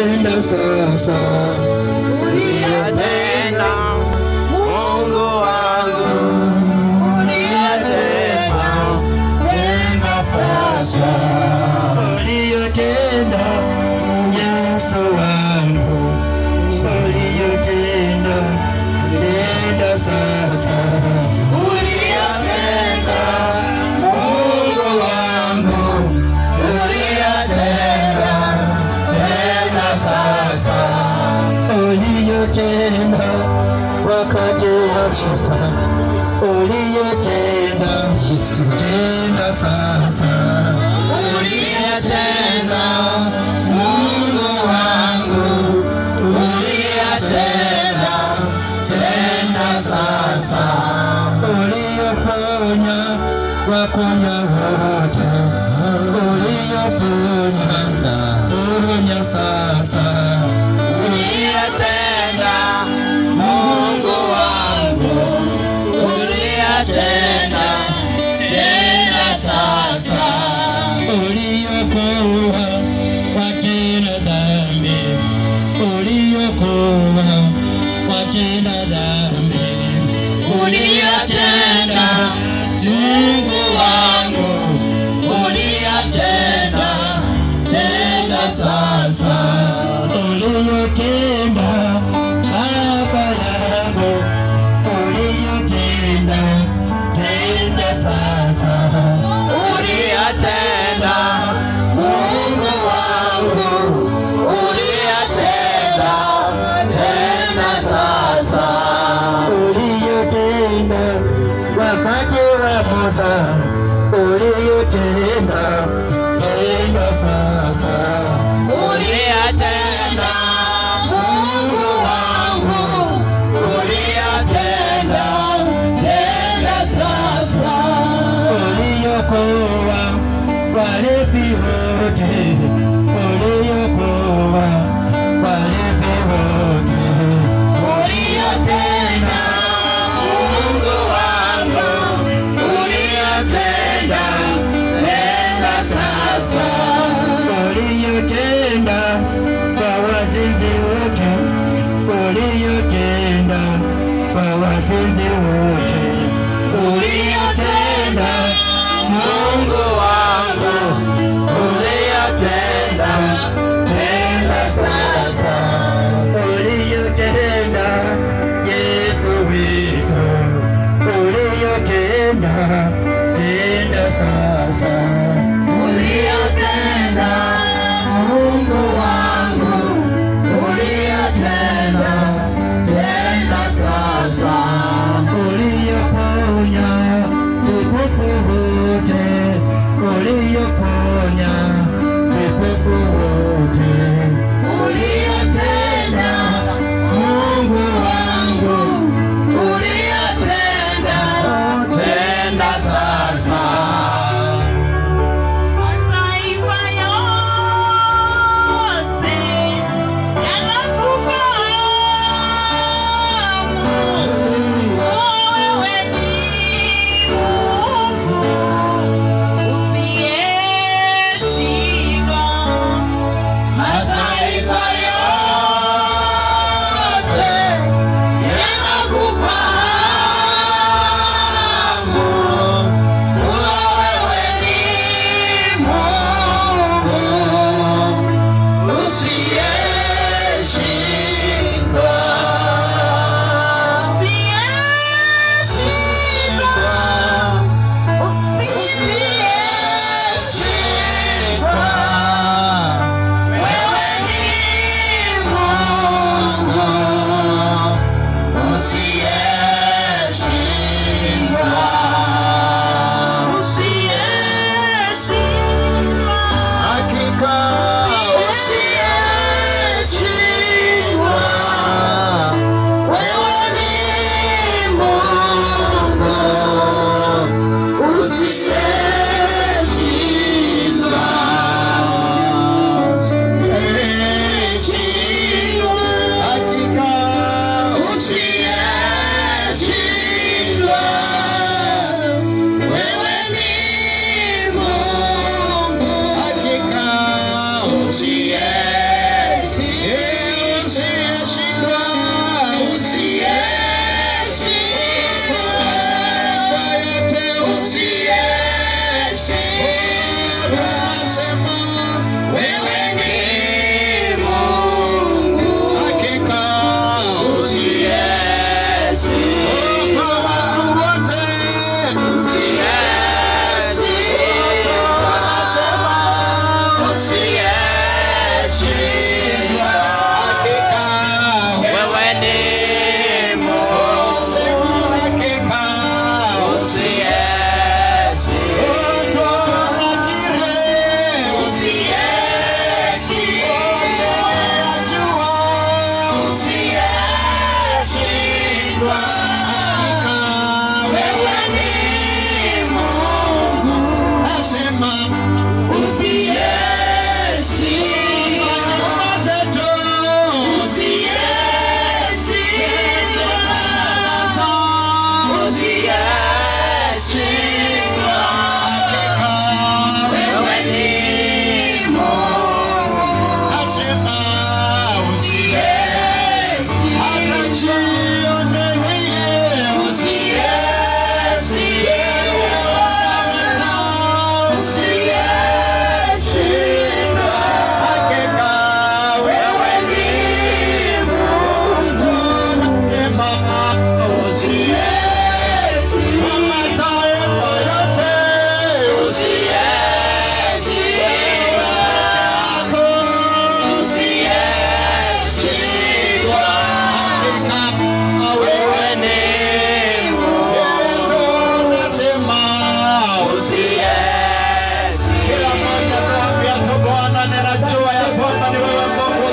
uliyotenda sasa, uliyotenda Mungu wangu, uliyotenda tena sasa, uliyotenda Yesu wangu, uliyotenda tenda sasa, uliyotenda Mungu wangu, uliyotenda tena sasa, uliyotenda wakati wa sasa, uliyotenda tenda sasa, uliyotenda Mungu wangu, uliyotenda tena sasa, uliyoponya wagonjwa wote, uliyoponya ponya sasa, uliyotenda Mungu wangu, uliyotenda tena sasa, uliyoponya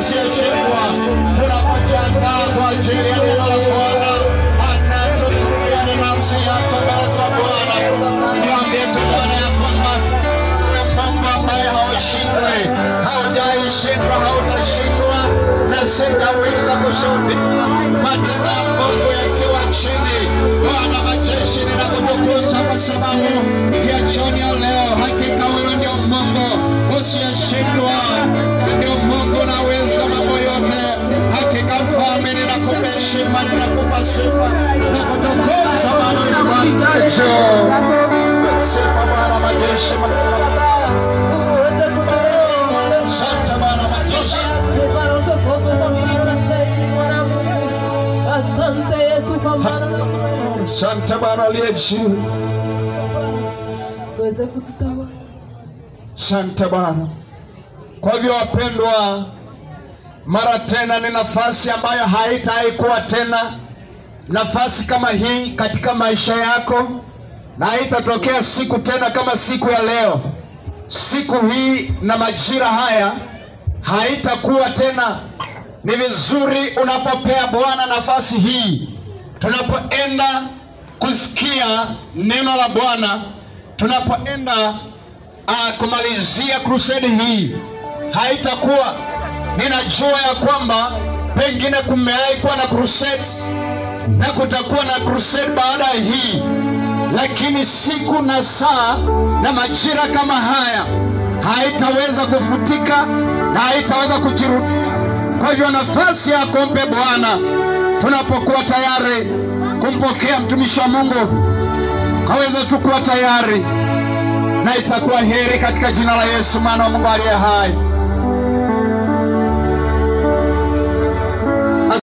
asiyeshindwa. Tunapojiandaa kwa ajili ya neno la Bwana, anayetuhudumia ni nafsi yako mbele za Bwana. Niambie tu Bwana ya kwamba Mungu ambaye haushindwi, haujaishindwa, hautashindwa, na sitaweza kushuhudia matendo ya Mungu yakiwa chini. Bwana majeshi, ninakutukuza kwa sababu ya jioni ya leo. Hakika wewe ndio Mungu usiyeshindwa, ndio Mungu unaweza mambo yote. Hakika Mfalme, ninakupa heshima, ninakupa sifa, ninakutukuza Bwana wewe Bwana Sifa Bwana majeshi, Asante Bwana majeshi. Asante Yesu kwa maana Asante Bwana aliye juu. uweze kututawala. Asante Bwana. Kwa hivyo wapendwa, mara tena ni nafasi ambayo haitawahi kuwa tena nafasi kama hii katika maisha yako, na haitatokea siku tena kama siku ya leo. Siku hii na majira haya haitakuwa tena. Ni vizuri unapopea Bwana nafasi hii, tunapoenda kusikia neno la Bwana, tunapoenda uh, kumalizia crusade hii haitakuwa ninajua ya kwamba pengine kumewahi kuwa na crusade na kutakuwa na crusade baada ya hii lakini siku na saa na majira kama haya haitaweza kufutika na haitaweza kujirudia kwa hivyo nafasi yako mpe bwana tunapokuwa tayari kumpokea mtumishi wa mungu kaweze tu kuwa tayari na itakuwa heri katika jina la Yesu mwana wa Mungu aliye hai.